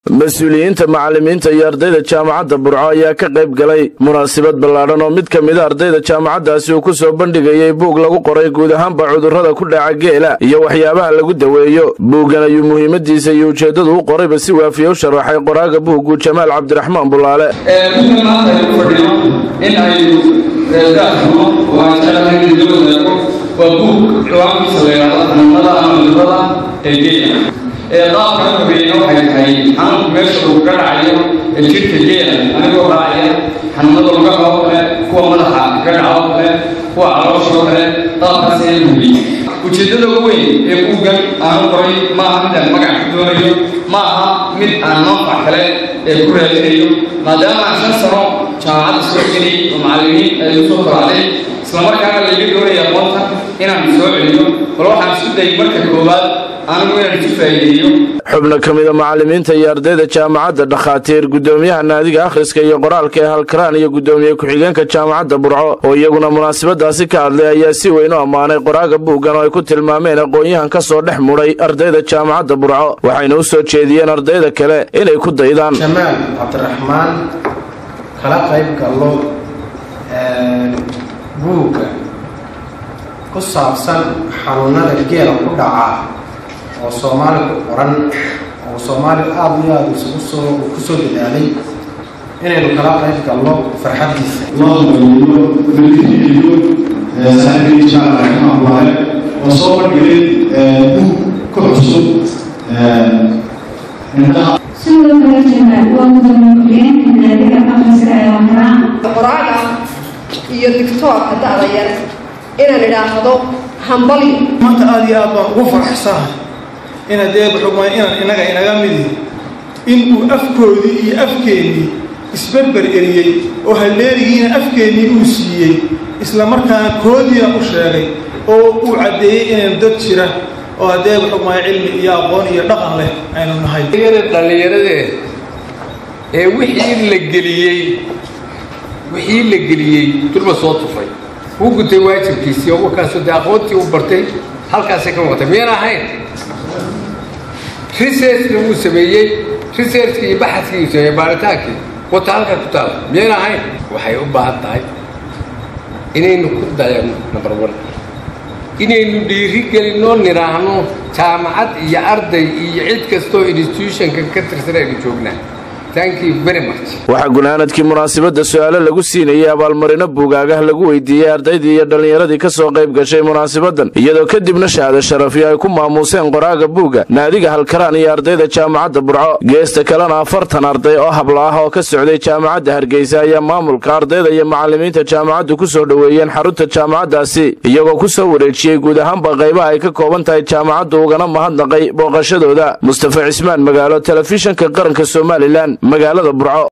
mas-uuliyiinta macallimiinta iyo ardayda jaamacadda burco ayaa ka qayb galay munaasabad ballaadhan oo mid ka mida ardayda jaamacaddaasi uu ku soo bandhigayey buug lagu qoray guud ahaanba cudurrada ku dhaca geela iyo waxyaabaha lagu daweeyo buuggan ayuu muhiimadiisa iyo ujeeddadu u qorayba si waafiya u sharaxay qoraaga buuggu jamaal cabdiraxmaan bulaale buuggan maanta aynu fadhino in aynu daafno oo aan jeclahay in loo wadaago waa buug ciwaankiisa la yidhaahdo xanuunada ama cudurrada ee geela ee qaabka horeeyna waxay tahay xanuunku meesha uu ka dhacayo ee jidhka geela anigoo raacaya xanuunada lugaha oo kale kuwa madaxa ka dhaca oo kale kuwa caloosha oo kale qaabkaas ayaa la hubiyey ujeeddada ugu weyn ee buuggan aanu qoray ma aha mid aan magac ku doonayo ma aha mid aan manfac kale ee ku raadinayo maadaama aan shan sano jaamacadda soo geliyey oo macallimiin ay usoo koracday islamarkaana layga doonaya aqoonta inaan soo celiyo bal waxaan isku dayay marka koowaad anigu inaan isu faa'iideeyo xubno ka mida macallimiinta iyo ardayda jaamacadda dhakhaatiir guddoomiyaha naadiga akhriska iyo qoraalka ee halkaraan iyo guddoomiye ku-xigeenka jaamacadda burco oo iyaguna munaasabadaasi ka hadlay ayaa si weyn u ammaanay qoraaga buuggan oo ay ku tilmaameen aqoon-yahan ka soo dhex mudhay ardayda jaamacadda burco waxayna u soo jeediyeen ardayda kale inay ku daydaan jamaal cabdiraxmaan kala qayb gallo buugga ku saabsan xanuunada geela ku dhaca oo soomaali ku qoran oo soomaali aada iyo aada isugu soo ku soo dadaalay inaynu kala qayb galno farxaddiisa loo daweeyo nadiifiyo saaxiibkii jaamac raxmahullaahe oo soo bandhigay buug ku cusub indhaha sidoo kale jamaal waa mudamulkiyeenka naadiga akhriska ee wakaraan qoraaga iyo dictoorka da'da yar inaan idhaahdo hambali maanta aada iyo aad baan ugu faraxsanahay inaad eeba xugmay inaan inaga inaga midi inuu afkoodii iyo afkeennii isberber eriyey oo halleerigiina afkeennii uu siiyey isla markaana koodiina u sheegay oo uu caddeeyey inaynu dad jira oo haddeeba xugmaya cilmi iyo aqoon iyo dhaqan leh aynu nahay dhallinyaradee ee wixii la geliyey wixii la geliyey durba soo tufay wuu gutay waajibkiisii oo markaasuu dee aqoontii u bartay halkaasay ka muuqatay miyaan ahayn researchna wuu sameeyey researchkii iyo baxadkii uu sameeyey baaritaankii wata halkaa ku taala miyaan ahayn waxay u baahan tahay inaynu ku dayano number one inaynu dhiiri gelinoo nidhaahno jaamacad iyo arday iyo cid kastoo institutionka ka tirsan aynu joognaa waxaa gunaanadkii munaasabadda su-aalo lagu siinayey abaalmarino buugaagah lagu weydiiyey ardaydii iyo dhallinyaradii ka soo qayb gashay munaasabaddan iyadoo kadibna shahaado sharafyo ay ku maamuuseen qoraaga buugga naadiga halkaraan iyo ardayda jaamacadda burco geesta kalena afartan arday oo habla ah oo ka socday jaamacadda hargeysa ayaa maamulka ardayda iyo macallimiinta jaamacaddu ku soo dhoweeyeen xarunta jaamacaddaasi iyagoo ku soo wareejiyey guud ahaanba qaybaha ay ka kooban tahay jaamacaddu ugana mahadnaqay booqashadooda mustafa cismaan magaalo telefishanka qaranka somalilan magaalada burco